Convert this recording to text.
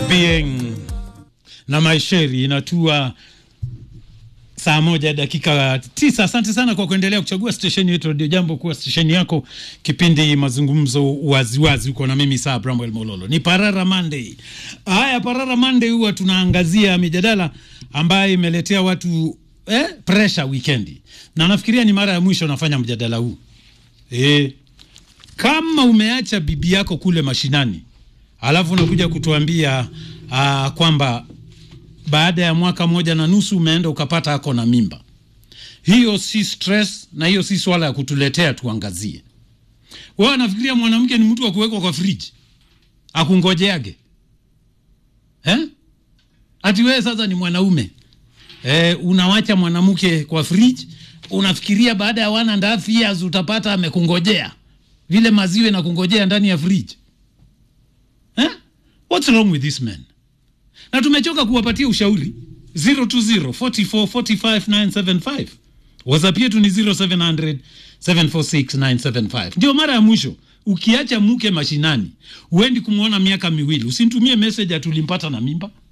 Bien na Maisheri inatua saa moja dakika tisa. Asante sana kwa kuendelea kuchagua stesheni yetu Radio Jambo kuwa stesheni yako, kipindi mazungumzo waziwazi. Uko na mimi saa Bramwell Mololo, ni Parara Monday. Haya, Parara Monday huwa tunaangazia mijadala ambayo imeletea watu eh, pressure weekendi, na nafikiria ni mara ya mwisho nafanya mjadala huu eh, kama umeacha bibi yako kule mashinani alafu unakuja kutuambia uh, kwamba baada ya mwaka moja na nusu umeenda ukapata ako na mimba. Hiyo si stress na hiyo si swala ya kutuletea tuangazie. Wewe nafikiria mwanamke ni mtu wa kuwekwa kwa friji akungojeage eh? Ati wewe sasa ni mwanaume eh, unawacha mwanamke kwa friji, unafikiria baada ya one and a half years utapata amekungojea vile maziwe na kungojea ndani ya friji eh? What's wrong with this man? na tumechoka kuwapatia ushauri 020 44 45 975 whatsapp yetu ni 0700 746 975 ndio mara ya mwisho ukiacha mke mashinani uendi kumwona miaka miwili usinitumie message atulimpata na mimba